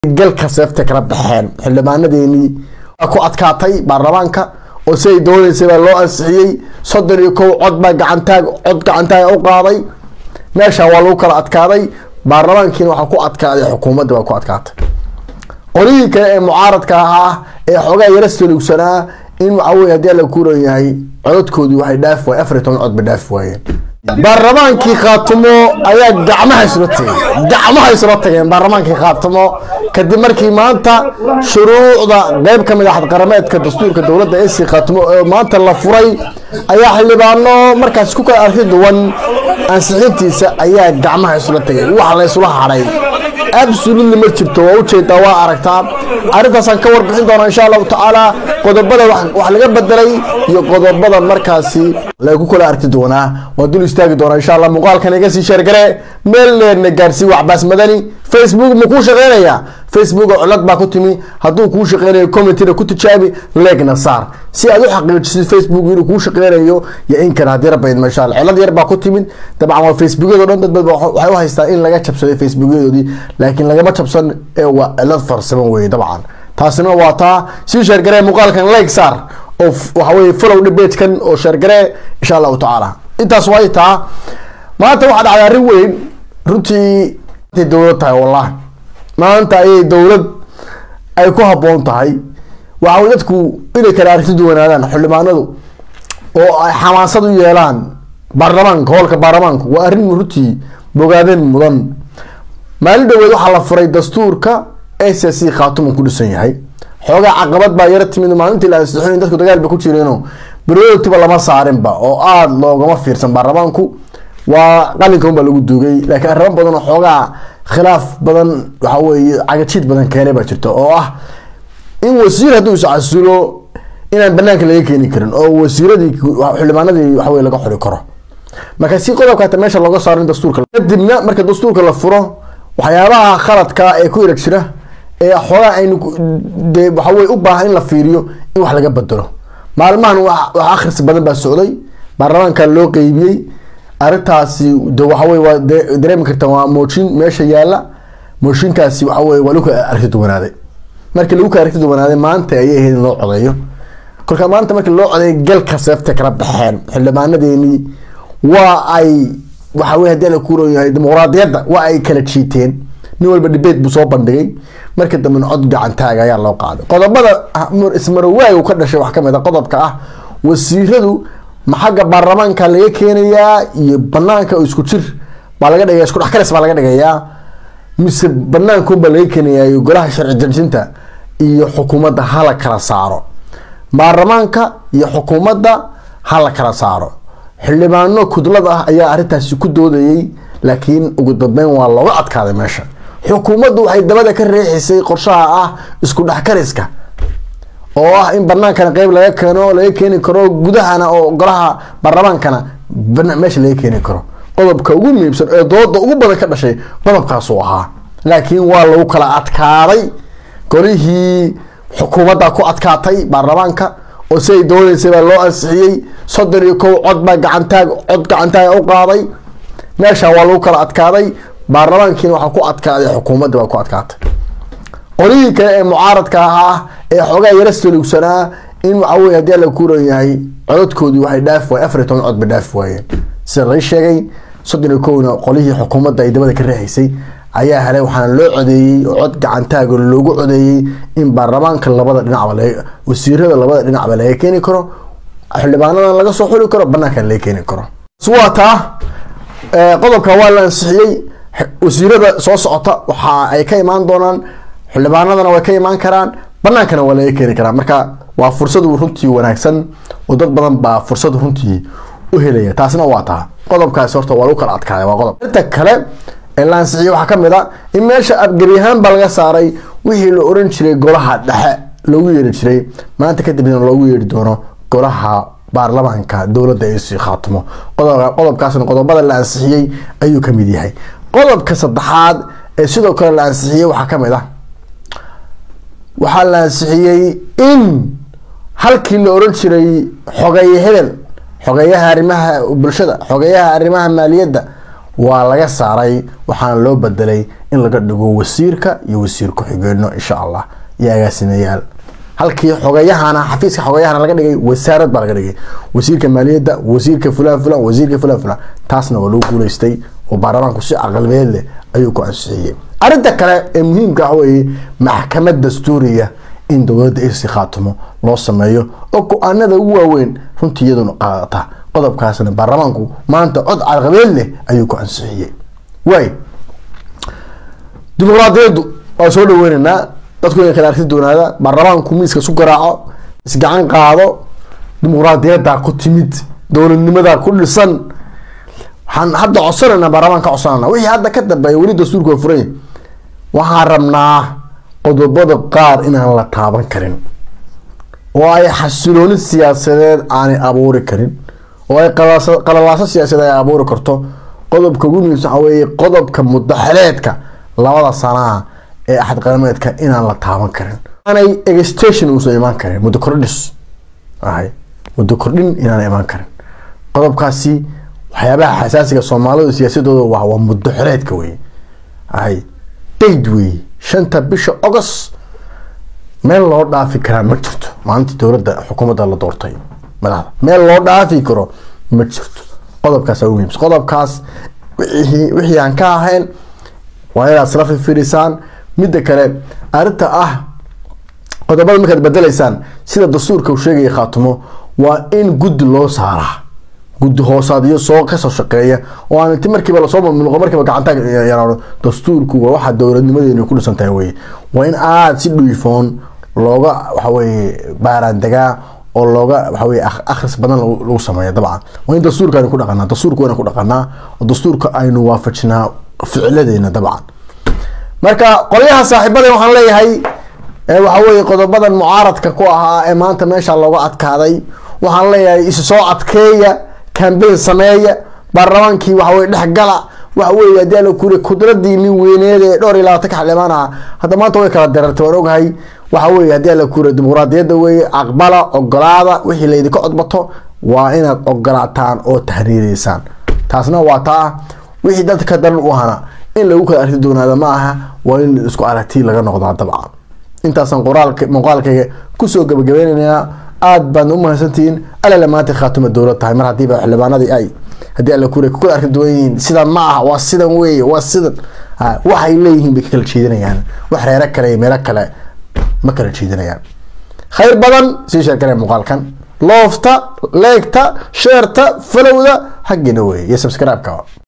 galka seefta kala baxeen xildhibaanadeenii waa ku adkaatay baarlamaanka oo si ay dooneysay baa loo ansixiyey soddon iyo kow cod baa gacantaag cod gacantaag u qaaday meesha waa lagu kala adkaaday baarlamaankiina waxaa ku adkaaday xukuumadda waa ku adkaatay qolihii kale ee mucaaradka ahaa ee xoogaa yara salugsanaa in waxa weye haddii alla kuran yahay codadkoodii waxay dhaaf waayeen afar iyo toban cod bay dhaaf waayeen baarlamaankii khaatumo ayaa gacmaha isla tageen gacmaha isla tageen baarlamaankii khaatumo kadib markii maanta shuruucda qeyb ka mid ah xadqarameedka dastuurka dowladda esi khaatumo oo maanta la furay ayaa xildhibaano markaas ku kala arki duwan ansixintiisa ayaa gacmaha isla tageen wax la isula hadhay absolutely ma jirto waa ujeedaa waa aragtaa arrintaasaan ka warbixin doonaa insha allahu tacaala qodobada wax laga bedelay iyo qodobada markaasi lagu kala arki doonaa waa dul istaagi doonaa insha allah muuqaalkan iga sii sheergare meel leerna gaarsii waxbaas madani facebook ma kuu shaqeynaya facebook cilad baa ku timi hadduu kuu shaqeynayo commentina ku tijaabi leegna saar si aad u xaqiijisid facebook inuu kuu shaqeynayo iyo in kale haddii rabba idma insha allah cilad yar baa ku timid dabcan waa facebookyada o dhan dad bad waxay u haystaa in laga jabsaday facebookyadoodii laakiin lagama jabsan ee waa cilad farsaman weye dabcan taasina waa taa sii sheergaree muuqaalkan like saar oo waxa weye follow dhibeedkan oo sheergaree insha allahu tacaala intaas waa taa maanta waxaa dhacday arrin weyn runtii intay dowlad tahay wallahi maanta ayay dowlad ay ku habboon tahay waxa dadku inay kala aragti duwanaadaan xildhibaanadu oo ay xamaasad u yeelaan baarlamaanka hoolka baarlamaanku waa arrin runtii bogaadeen mudan maalin dhaweed waxaa la furay dastuurka s c khaatuman ku dhisan yahay xoogaa caqabad baa yaro timid maalintii la ansixin dadku dagaal ba ku jireeno berootiba lama saarinba oo aada loogama fiirsan baarlamaanku waa qalinkan baa lagu duugay laakiin arrimo badan oo xoogaa khilaaf badan waxa weye cagajiid badan keenay baa jirta oo ah in wasiir hadduu iscasulo inaan banaanka laga keeni karin oo wasiiradii xildhibaanadii waxawey laga xuri karo marka si qodobkaata meesha looga saaro in dastuurka kadibna marka dastuurka la furo waxyaabaha khaladka ee ku erag jira ee xoogaa aynu de waxawey u baahan in la fiiriyo in wax laga bedelo maalmahan wax akhris badan baa socday baarlamaanka loo qeybiyey arrintaasi de waxawey waa dareemi karta waa mooshin meesha yaala mooshinkaasi waxawey waa lagu kala aragti duwanaaday markii lagu kala aragti duwanaaday maanta ayay ahayd in loo codeeyo kolka maanta markii loo codeeyo galka seefta kala baxeen xildhibaanadeenii waa ay waxa wey hadii la kuuran yahay dimuqraadiyadda waa ay kala jiiteen nin walba dhibeed buu soo bandhigay marka dambena cod gacantaaga ayaa loo qaaday qodobada ismarowaag ka dhashay wax kamid a qodobka ah wasiiradu ma xagga baarlamaanka laga keenayaa iyo banaanka oo isku jir baa laga dhigaya isku dhexkaris baa laga dhigayaa mise banaankunbaa laga keenayaa iyo golaha sharci dejinta iyo xukuumadda hala kala saaro baarlamaanka iyo xukuumadda hala kala saaro xildhibaano kudlad ah ayaa arrintaasi ku doodayay laakiin ugu dambeyn waa looga adkaaday meesha xukuumaddu waxay dabada ka reexisay qorshaha ah isku dhexkariska oo ah in banaankana qeyb laga keeno laga keeni karo gudahana oo golaha baarlamaankana meesha laga keeni karo qodobka ugu muhiimsan ee dooda ugu badan ka dhashay qodobkaasuu ahaa laakiin waa lagu kala adkaaday golihii xukuumadda ku adkaatay baarlamaanka oo si ay dooneysay baa loo ansixiyey soddon iyo kow cod baa gacantaag cod gacantaag u qaaday meesha waa lagu kala adkaaday baarlamaankiina waxaa ku adkaaday xukuumadda waa ku adkaatay qolihii kale ee mucaaradka ahaa ee xoogaa yara salugsanaa in waxa weye haddii alla kuran yahay codadkoodii waxay dhaaf waayeen afar iyo toban cod bay dhaaf waayeen sida lai sheegay soddon iyo kowna qolihii xukuumadda ay dabada ka reexaysay ayaa helay waxaana loo codeeyey oo cod gacantaaga loogu codeeyey in baarlamaanka labada dhinacba wasiirada labada dhinacba laga keeni karo xildhibaanadan laga soo xuli karo banaankan laga keeni karo waa taa qodobka waa la ansixiyey wasiirada soo socota waxa ay ka imaan doonaan xildhibaanadana way ka imaan karaan banaankana waa laga keeni karaa marka waa fursad runtii wanaagsan oo dad badan baa fursad runtii u helaya taasina waa taa qodobkaasi horta waa lagu kala adkaaday waa qodob inta kale ee la ansixiyey waxaa kamid a in meesha abgariyahaan baa laga saaray wixii la oran jiray golaha dhexe loogu yeeri jiray maanta kadibna loogu yeeri doono golaha baarlamaanka dowladda ay sii khaatimo qodobkaasna qodobada la ansixiyey ayuu kamid yahay qodobka saddexaad ee sidoo kale la ansixiyey waxaa kamid ah waxaa la ansixiyey in halkii la oran jiray xogeeye hebel xogeeyaha arrimaha bulshada xogeeyaha arrimaha maaliyadda waa laga saaray waxaana loo bedelay in laga dhigo wasiirka iyo wasiir ku-xigeenno insha allah iyo agaasimayaal halkii xogayahana xafiiska xogayahana laga dhigay wasaarad baa laga dhigay wasiirka maaliyadda wasiirka fulan fulan wasiirka fulan fulan taasna waa lagu guuleystay oo baarlamaanku si caqlibeed leh ayuu ku ansixiyey arrinta kale ee muhiimka ah weeye maxkamad dastuuriya in dowladda isi khaatimo loo sameeyo oo go-aanada ugu waaweyn runtii iyaduna qaadata qodobkaasna baarlamaanku maanta cod caqlibeed leh ayuu ku ansixiyey waay dimuqraadiyaddu waa soo dhaweyneynaa dadku inay kala arki doonaada baarlamaanku miiska isu garaaco isgacan qaado dimuqraadiyaddaa ku timid dowladnimadaa ku dhisan waxaan hadda codsanayna baarlamaan ka codsanayna wixii hadda ka dambeeya weli dastuurka waa furan waxaan rabnaa qodobada qaar inaan la taaban karin oo ay xasilooni siyaasadeed aanay abuuri karin oo ay qalalaaso siyaasadeed ay abuuri karto qodobka ugu muhiimsan waxaa weeye qodobka mudaxeleedka labada sanaha ee axad qarameedka inaan la taaban karin aanay extension uusan imaan karin muddo kordhis ahay muddo kordhin inaan imaan karin qodobkaasi waxyaabaha xasaasiga soomaalida siyaasadooda waa waa muddo xoreedka wey ahay dayd wey shanta bisha august meel loo dhaafi karaa ma jirto maalintii dowladda xukuumadda la doortay madaxda meel loo dhaafi karo ma jirto qodobkaas ugu muhiimsan qodobkaas wixii wixii aan ka ahayn waa inaad isla fiirisaan midda kale arrinta ah qodobada markaad bedelaysaan sida dastuurka uu sheegaya khaatumo waa in guddi loo saaraa guddi hoosaadyo soo kasoo shaqeeya oo aan inti markiiba lasoo mamnuuqo markiiba gacanta yaraano dastuurku waa waxa dowladnimadeenu ku dhisan tahay weye waa in aada si dhuifoon looga waxaweye baaraandegaa oo looga waxaweye akhris badan lagu sameeya dabcan waa in dastuurka aynu ku dhaqanaa dastuurka waynu ku dhaqanaa oo dastuurka aynu waafajinaa ficiladeena dabcan marka qolyaha saaxiibada waxaan leeyahay waxa weye qodobadan mucaaradka ku ahaa ee maanta meesha looga adkaaday waxaan leeyahay isu soo adkeeya cambain sameeya baarlamaankii waxaweye dhexgala waxa weye haddii ala kuri kudradii nin weyneed ee dhowr iyo labaatanka xildhibaan aha hadda maanta way kala darartay waan ogahay waxa weye haddii ala kuri dimuqraadiyadda weye aqbala ogolaada wixii laydinka codbato waa inaad ogolaataan oo tahriireysaan taasna waa taa wixii dadka daran u ahana in lagu kala arki doonaada ma aha waa in isku aragti laga noqdaa dabcan intaasaan qoraalka muuqaalkayga kusoo gabagabeynaynaa aada baadna umahadsantihiin alale maanta khaatuma dowlad tahay mar haddiiba xildhibaanadii ay haddii alla kure kukala arki duwan yihiin sidan ma aha waa sidan weeye waa sidan waxay leeyihiin bay ka kala jeedinayaan wax reero kale iyo meelo kale ma kala jeedinayaan khayr badan sii sheergale muuqaalkan loofta leegta sheerta falowda xaggiina weeye iyo subscribe-ka